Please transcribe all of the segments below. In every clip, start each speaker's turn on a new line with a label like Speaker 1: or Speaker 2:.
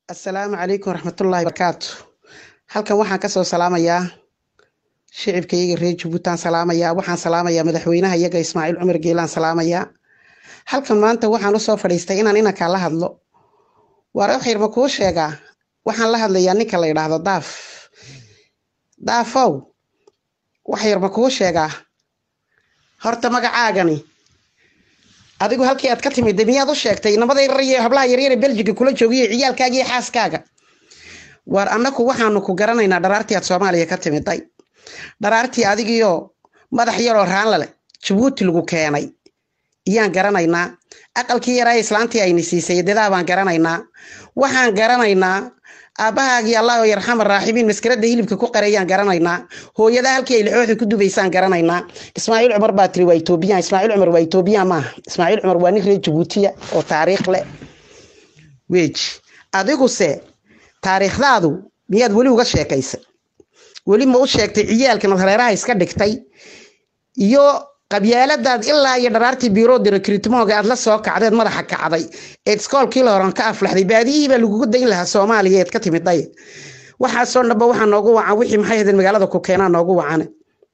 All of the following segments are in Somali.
Speaker 1: assalaamu calaykum waraxmatullaahi barakaatu halkan waxaan kasoo salaamayaa shicibkayga reer jubbuutaan salaamayaa waxaan salaamayaa madaxweynaha iyaga ismaaciil cumar geelaan salaamayaa halkan maanta waxaan usoo fadhiistay inaan inankaa la hadlo waare waxyar ma kuu sheegaa waxaan la hadlayaa ninka la yidhaahdo daaf daafow waxyar ma kuu sheegaa horta magacaagani adigu halkii aad ka timid miyaad u sheegtay inamada yaryar iyo hablaha yaryar ee beljiga kula joogiyo ciyaalkaaga iyo xaaskaaga waar annaku waxaanu ku garanaynaa dharaartii aad soomaaliya ka timiday dharaartii adigiyo madax yaroo raanla leh jabuuti lagu keenay iyaan garanaynaa aqalkii yaraa islaantii ayna siisay dadaa baan garanaynaa waxaan garanaynaa aabbahaagii allah yarxama raaximiin maskarada hilibka ku qareeyaan garanaynaa hooyada halkii ay lixooxi ku dubaysaan garanaynaa ismaaciil cumar baa tiri waa etoobiyan ismaaciil cumar waa etoobiyan maaha ismaaciil cumar waa nin reer jabuutiya oo taariikh leh weji adiguse taariikhdaadu miyaad weli uga sheekaysay weli ma u sheegtay ciyaalkan hareeraha iska dhigtay iyo qabyaaladaad ilaa iyo dharaartii biirooda rekritmooga aad la soo kacdeed madaxa kacday eed iskoolkii la horan ka aflaxday baadiyihii baa lagugu dayn lahaa soomaaliya eed ka timiday waxaasoo dhanba waxaa noogu wacan wixii maxay hadeen magaalada ku keenaa noogu wacane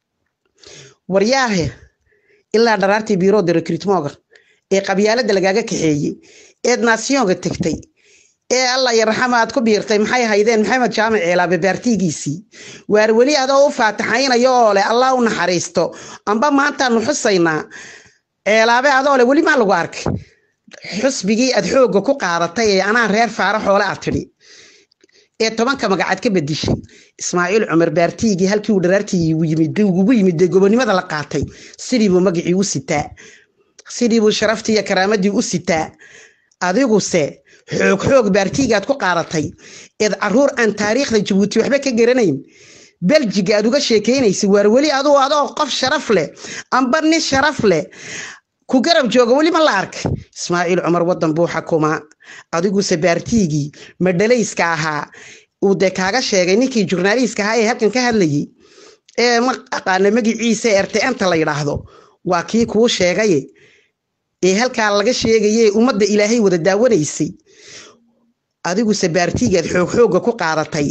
Speaker 1: waryaahe ilaa dharaartii biirooda rekritmooga ee qabyaalada lagaaga kaxeeyey eed naasiyonga tegtay ee alla yarxama aad ku biirtay maxay haydeen maxamed jaamac ceelaabe baartigiisii waar weli adoo u faataxaynayo oo leh allah u naxariisto amba maantaanu xusaynaa ceelaabe adoo leh weli maa lagu arkay xusbigii aad xoogga ku qaadatay ee anaa reer faara xoole aad tidhi ee tobanka magacaad ka bedishay ismaaciil cumar baartigii halkii uu dharaartii ugu yimid gobonimada la qaatay sidiibuu magacii u sitaa sidiibuu sharaftii iyo karaamadii u sitaa adiguse xoog xoog baartiigaad ku qaadatay eed caruur aan taariikhda jabuuti waxba ka garanayn beljiga aad uga sheekeynaysa waar weli aduu adoo qof sharaf leh amba nin sharaf leh ku garab jooga weli ma la arkay ismaaciil cumar wadan buu xakumaa adiguse baartiigii madhalayska ahaa uu dee kaaga sheegay ninkii jurnaaliiska ahaa ee halkan ka hadlayay ee ma aqaana magiciisa ertenta la yidhaahdo waa kii kuu sheegaye ee halkaa laga sheegaye ummadda ilaahay wada daawanaysay adiguse baartiigaad xoog xoogga ku qaadatay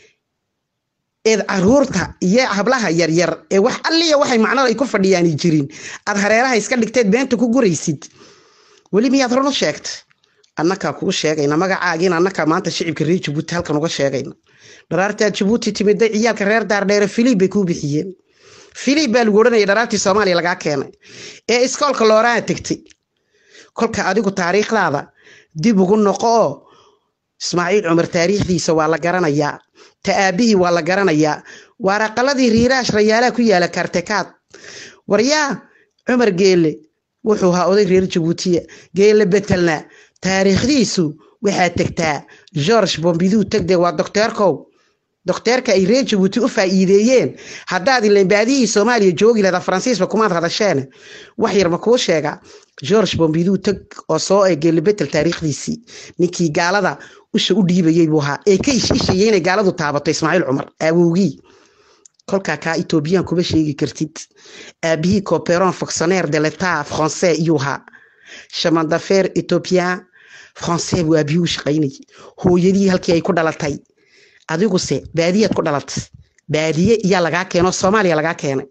Speaker 1: eed caruurta iyo hablaha yaryar ee wax alliya waxay macnada ay ku fadhiyaani jirin aad hareeraha iska dhigteed beenta ku guraysid weli miyaad run u sheegtay annakaa kuu sheegayna magacaagiina annakaa maanta shicibka reer jabuuti halkan uga sheegayna dharaartaad jabuuti timiday ciyaalka reer daardheere filib bay kuu bixiyeen filib baa lagu odhanaya dharaartii soomaaliya lagaa keenay ee iskoolka looraa tegtay kolka adigu taariikhdaada dib ugu noqo oo ismaaciil cumar taariikhdiisa waa la garanayaa ta aabihii waa la garanayaa waaraqaladii riiraash rayaalaha ku yaala kartekaad waryaa cumar geelle wuxuu ahaa oday reer jabuutiya geelle betelna taariikhdiisu waxaa tegtaa george bombiduu tegde waa docteerkow docteerka ay reer jabuuti u faa'iideeyeen haddaad ilan baadihii soomaaliya joogi lahda faransiisba kumaad hadasheene wax yar ma kuu sheegaa george bombiduu teg oo soo ee geelibetel taariikhdiisii ninkii gaalada usha u dhiibayay buu ahaa ee ka ishishayay inay gaaladu taabato ismaaciil cumar aawowgii kolkaa kaa etoobiyaan kuma sheegi kartid aabihii coperon fonctionnaire de l'etat français iyuu ahaa chemin d'affaire ethiopian français buu aabihii u shaqaynayay hooyadii halkii ay ku dhalatay adiguse baadiyaad ku dhalatay baadiye iyaa lagaa keeno soomaaliya lagaa keenay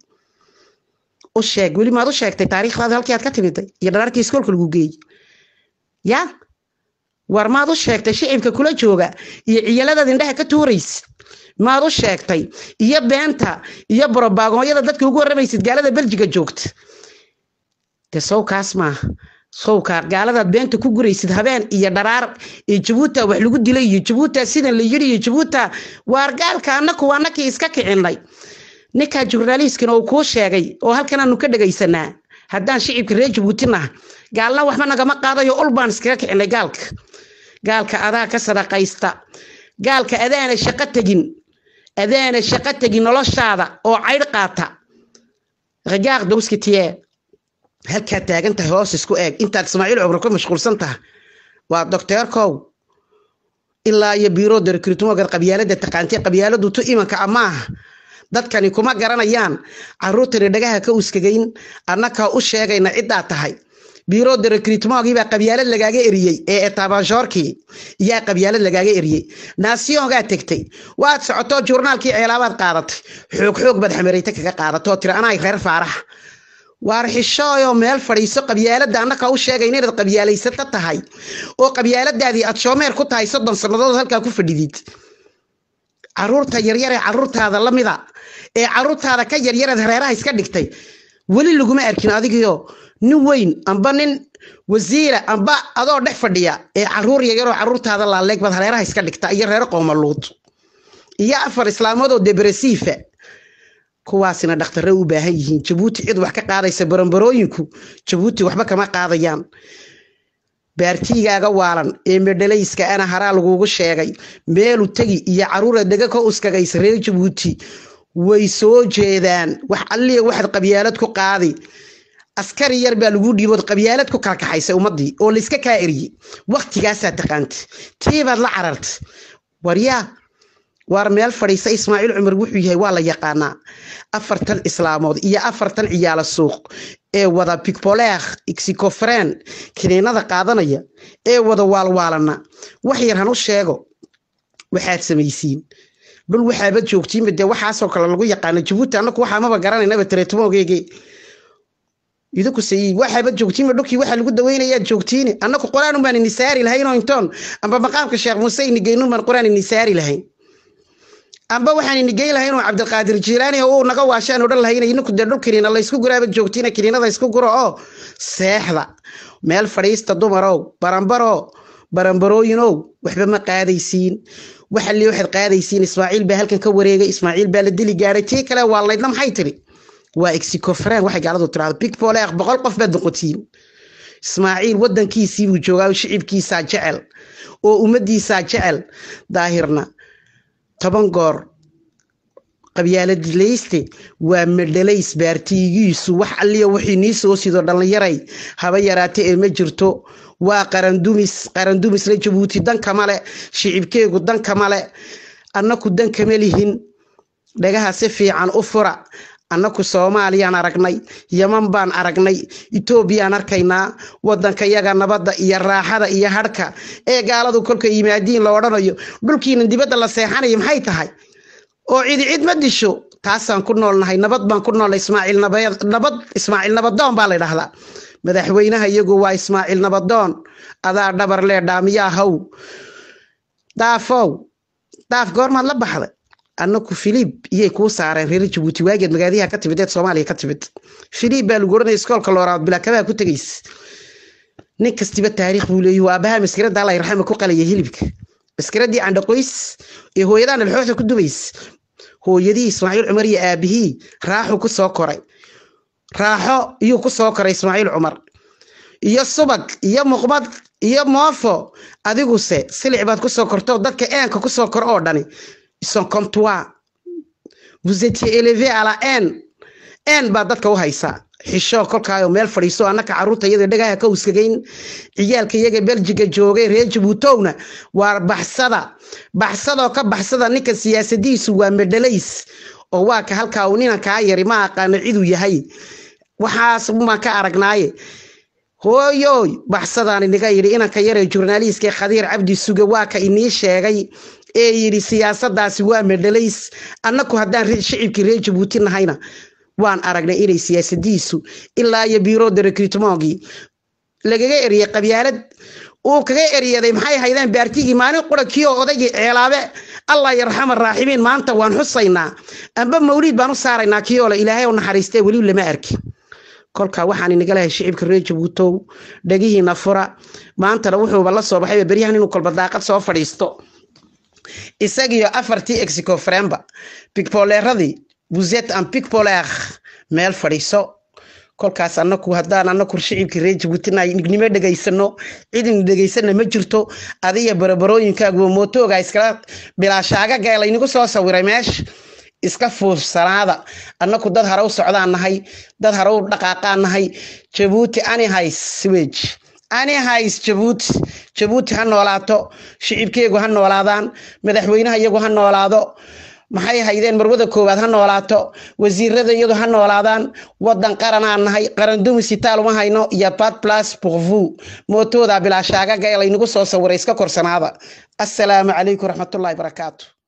Speaker 1: u sheeg weli maad u sheegtay taariikhdaada halkii aad ka timiday iyo dharaartii iskoolka lagu geeyey ya war maad u sheegtay shicibka kula jooga iyo ciyaladaad indhaha ka tuuraysid maad u sheegtay iyo beenta iyo borobagooyada dadka ugu waramaysid gaalada beljiga joogta de sowkaas maaha sowkaa gaaladaad beenta ku guraysid habeen iyo dharaar ee jabuuta wax lagu dilay iyo jabuuta sidan la yiri iyo jabuuta waar gaalka annaku annakii iska kicinay ninkaa jurnaaliiskina uu kuu sheegay oo halkan aanu ka dhegaysanaa haddaan shicibka reer jabuuti naha gaalna waxba nagama qaadayo ul baan iskaga kicinay gaalka gaalka adaa ka sadaqaysta gaalka adaana shaqo tegin adaana shaqo tegin noloshaada oo caydh qaata rajaaq dowskitiye halkaad taagan tahay hoos isku eeg intaad ismaaciil cumar ku mashquulsan taha waa docteerkow ilaa iyo biirooda rekritmogad qabyaalada taqaantay qabyaaladu tu imanka amaaha dadkani kuma garanayaan caruurtani dhagaha ka uskagayn annakaa u sheegayna ciddaa tahay biro de recruitmentgii baa qabyaalad lagaaga eriyey ee etabanshorkii yaa qabyaalad lagaaga eriyey naasiyongaa tegtay waad socoto journaalkii ceelaabaad qaadatay xoog xoog baad xamareyta kaga qaadatoo tiri anaa reer faaraxa waar xishooyo meel fadhiiso qabyaalada annaka u sheegayna inaad qabyaalaysato tahay oo qabyaaladaadii aad shoomeer ku tahay soddon sannadood halkaa ku fadhidid caruurta yaryar ee caruurtaada lamida ee caruurtaada ka yaryareed hareeraha iska dhigtay weli laguma arkin adigiyo nin weyn amba nin wasiira amba adoo dhex fadhiya ee caruur yaryaroo caruurtaada laaleeg baad hareeraha iska dhigta iyo reer qoomaluud iyo afar islaamood oo debresiifa kuwaasina dhakhtare u baahan yihiin jabuuti cid wax ka qaadaysa barambarooyinku jabuuti waxba kama qaadayaan baartiigaaga waalan ee medhalayska ana haraa lagugu sheegay meelu tegi iyo caruura dega ka uskagaysa reer jabuuti way soo jeedaan wax alliya waxaad qabyaalad ku qaadi askari yar baa lagu dhiibood qabyaalad ku kala kaxaysay ummadii oo layska kaa eriyey waktigaasaa taqaanta tiibaad la cararta waryaa waar meel fadhiisa ismaaciil cumar wuxuu yahay waa la yaqaanaa afartan islaamood iyo afartan ciyaalo suuq ee wada bigboleekh xicofren kiniinada qaadanaya ee wada waalwaalana wax yar han u sheego waxaad samaysiin dhul waxaaba joogtiinba dee waxaasoo kale lagu yaqaana jabuuti annaku waxaa maba garanaynaba tareetumoogeege idinku sayi waxaaba joogtiinba dhulkii waxaa lagu daweynayaa joogtiine annaku qur-aan baan ini saari lahayn oo intoon amba maqaamka sheekh muuse ini geynun baan qur-aan ini saari lahayn amba waxaan ini geyn lahayn oo cabdiqaadir jiilaani uu naga waashaan odhan lahayn idinku dee dhul kiniina laysku guraaba joogtiina kiniinada isku guro oo seexda meel fadhiista dumarow barambarow barambarooyinow waxba ma qaadaysiin waxalii waxaad qaadaysiin ismaaciil baa halkan ka wareegay ismaaciil baa la dili gaaray tii kale waa laydna maxay tiri waa exicofren waxay gaaladu tirahdo big poleek boqol qof baad noqotiin ismaaciil wadankiisii buu joogaa oo shicibkiisaa jecel oo ummadiisaa jecel daahirna toban goor qabyaaladileyste waa medhalays baartiigiisu wax alliya wixii nii soo sido dhallinyaray haba yaraate ee ma jirto waa qarandumis qarandumisla jabuuti dankama le shicibkeegu dankama le annaku dankama lihin dhagaha si fiican u fura annaku soomaaliyaan aragnay yaman baan aragnay etoobiyaan arkaynaa wadanka yaga nabadda iyo raaxada iyo hadhka ee gaaladu kolka yimaadiin la odhanayo dhulkiina dibadda la seexanayo maxay tahay oo cidi cid ma disho taasaan ku noolnahay nabad baan ku noolnay ismaaciil nabad ismaaciil nabadoon baa la dhahdaa madaxweynaha iyagu waa ismaaciil nabadoon adaa dhabar lee dhaamiyaa haw daafow daaf goormaad la baxday annaku filib iyay kuu saareen reer jabuuti waageed magaadiyaha ka timid eed soomaaliya ka timid filib baa lagu oranaya iskoolka looraad bilaakabaha ku tegays nin kastiba taariikh buu leeyahy waa abaha maskirada alla raxama ku qalaya hilibka maskiradii candhaqoys ee hooyadaan alxooxda ku dubays hooyadii ismaaciil cumar iyo aabihii raaxu ku soo koray raaxo iyuu ku soo koray ismaaciil cumar iyo subag iyo muqmad iyo moofo adiguse silic baad ku soo korto dadka eenka ku soo kor oo dhani sont comme toi vous étiez élevé à la haine haine baa dadka u haysaa xisho kolkaayo meel fadhiiso annaka caruurta iyada dhagaha ka uskagayn ciyaalka iyaga beljiga joogay reer jabuutowna waa baxsada baxsadoo ka baxsada ninka siyaasadiisu waa medhalays oo waa ka halkaa uu ninan kaa yari ma aqaano ciduu yahay waxaas maan ka aragnaaye hooyoy baxsadaan iniga yidhi inanka yaree jurnaaliiska khadiir cabdi suge waa ka inii sheegay ee yidhi siyaasadaasi waa medhalays annaku haddaan shicibkii reer jabuuti nahayna waan aragnay inay siyaasadiisu ilaa iyo biro de recruitmentgii lagaga eriyey qabyaalad uu kaga eriyaday maxay haydeen baartigii maalin qura kii oo odaygii ceelaabe allah yarxama raaximiin maanta waan xusaynaa amba mawliid baan u saaraynaa kii oo le ilaahay u naxariistee weli lama arki kolkaa waxaan inaga lehay shicibka reer jabuutow dhagihiina fura maantana wuxuuba la soo baxayba beryahan inuu kolba daaqad soo fadhiisto isagiyo afartii exicofremba bigboleeradii buzet an bigboleer meel fadhiiso kolkaas anaku haddaan anaku shicibkii reer jabuutina nignimo dhegaysano cidina dhegaysana ma jirto adiga barabarooyinkaaguwa mootooga iskala bilaashaaga laynagu soo sawiray meesha iska fuursanaada annaku dad hare u socdaan nahay dad hare u dhaqaaqaan nahay jabuuti ani hays wej ani hays jabuuti jabuuti ha noolaato shicibkeegu ha noolaadaan madaxweynaha iyagu ha noolaado maxay haydeen marwada koowaad ha noolaato wasiirada iyadu ha noolaadaan wadan qaranaan nahay qaran dumisitaal uma hayno iyo bad plus pourvou mootooda bilaashaagaga ee laynagu soo sawiray iska korsanaada assalaamu calaykum raxmatullaahi barakaatu